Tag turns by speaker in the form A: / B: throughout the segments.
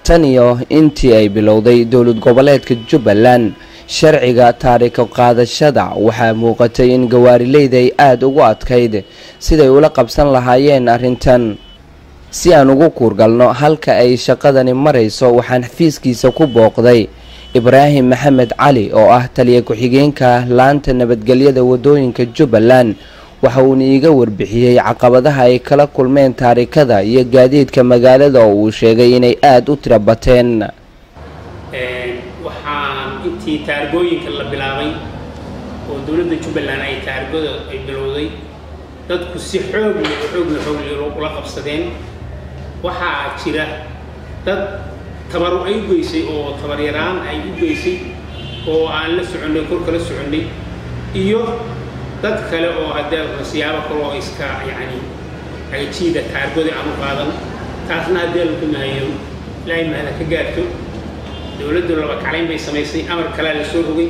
A: tan iyo intii ay bilowday dowlad goboleedka jubbaland sharciga taariko qaadashada waxaa muuqatay in gawaarileyda ay aada ugu adkayd siday ula qabsan lahaayeen arrintan si aan ugu kuurgalno halka ay shaqadani marayso waxaan xafiiskiisa ku booqday ibraahim maxamed cali oo ah taliya ku-xigeenka laanta nabadgelyada wadooyinka jubbaland waxa uuna iiga warbixiyey caqabadaha ay kala kulmeen taarikada iyo gaadiidka magaalada oo uu sheegay inay aada u tira bateen
B: waxaan intii taargooyinka la bilaabay oo dowladda jubbaland ay taargada ay bilowday dadku si xoog leh xoogla xoogle ula qabsadeen waxaa jira dad tabaru ay u geysay oo tabaryaraan ay u geysay oo aan la soconnay kor kala soconnay iyo dad kale oo haddee siyaabo kale oo iska yacni agajiida taargooda aan u qaadan taasna haddee lagu mahayo ilaahay mahada ka gaarto dowladdu laba kaclayn bay samaysay amar kalea la soo rogay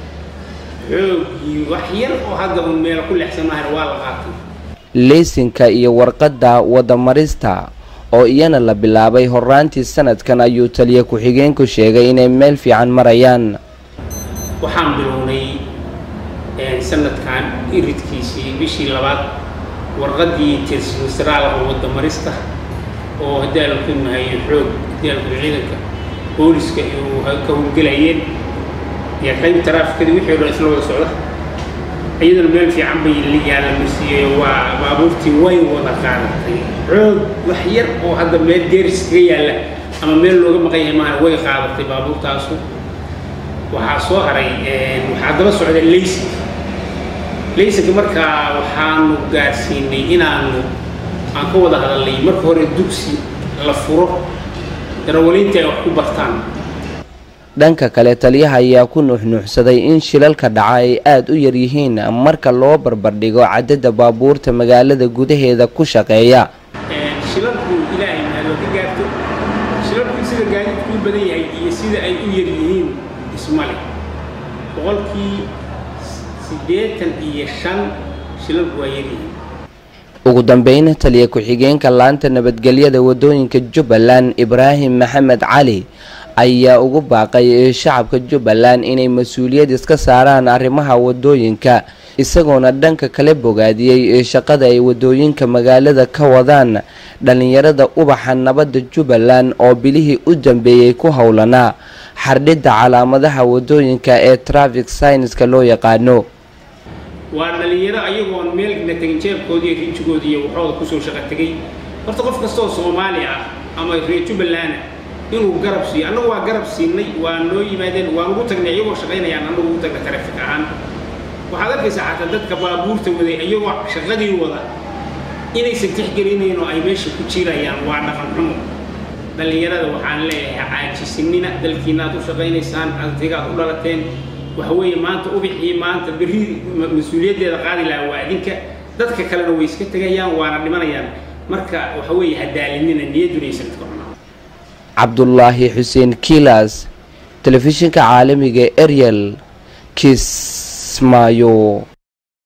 B: xoogii wax yar oo hadda un meel ku leexsan mahana waa la qaatay
A: leysinka iyo warqadda wadamarista oo iyana la bilaabay horaantii sanadkan ayuu taliya ku-xigeenku sheegay inay meel fiican marayaan
B: waxaan bilownay sanadkan iridkiisii bishii labaad warqaddii tirsimisraal oo wadamarista oo haddii la ku mahayo xoog haddii la ku ciidanka booliska uu ka howlgelayeen iyo qayb taraafikadii wixii o dhan isla wada socda iyadana meel fiican bay yaala marsiiyey waa baabuurtii way wada qaadatay xoog wax yar oo hadda meel geeris kaga yaalla ama meel looga maqan yahay maana way qaadatay baabuurtaasu waxaa soo haray waxaa daba socda leysin leysinka markaa waxaanu gaarsiinay inaanu aan ka wada hadalnay marka hore dugsi la furo darawaliinta ay wax ku bartaan
A: dhanka kale taliyaha ayaa ku nuuxnuuxsaday in shilalka dhaca ay aada u yaryihiin marka loo barbardhigo cadadda baabuurta magaalada gudaheeda ku shaqeeya
B: shilalku ilaahay mahadoo ka gaarto shilalku sida gaadiidku u badan yahay iyo sida ay u yar yihiin ismale boqolkii siddeetan iyo shan shilalku waa yaryihiin
A: ugu dambeyn taliya ku-xigeenka laanta nabadgelyada wadooyinka jubbaland ibraahim maxamed cali ayaa ugu baaqay shacabka jubbaland inay mas-uuliyad iska saaraan arrimaha wadooyinka isagoona dhanka kale bogaadiyey shaqada ay wadooyinka magaalada ka wadaan dhallinyarada ubaxa nabadda jubbaland oo bilihii u dambeeyey ku howlanaa xardhidda calaamadaha wadooyinka ee trafic synska loo yaqaano
B: waa dhalinyaro ayagoon meelna tegin jeebkoodii iyo rijigoodii iyo waxooda kusoo shaqa tegay horta qof kastaoo soomaali ah ama reer jubbalanda inuu garab siiyo annagu waa garab siinay waa noo yimaadeen waan ugu tagnay iyagoo shaqaynayaan annagu ugu tagna tarafik ahaan waxaad arkaysaa xataa dadka baabuurta waday iyagoo shaqadii wada inaysan tixgelinayn oo ay meesha ku jirayaan waa dhaqan xumo dhallinyarada waxaan leeyahay caajisinina dalkiinaad u shaqaynaysaan ardigaad u dhalateen waxa weeye maanta ubixii maanta berri mas-uuliyaddeeda qaadi lahaa waa idinka dadka kalena way iska tegayaan waana dhimanayaan marka waxa weeye hadaalinina niyadunaysan ka cunaa
A: cabdulaahi xuseen kilas telefishinka caalamiga ariel kismaayo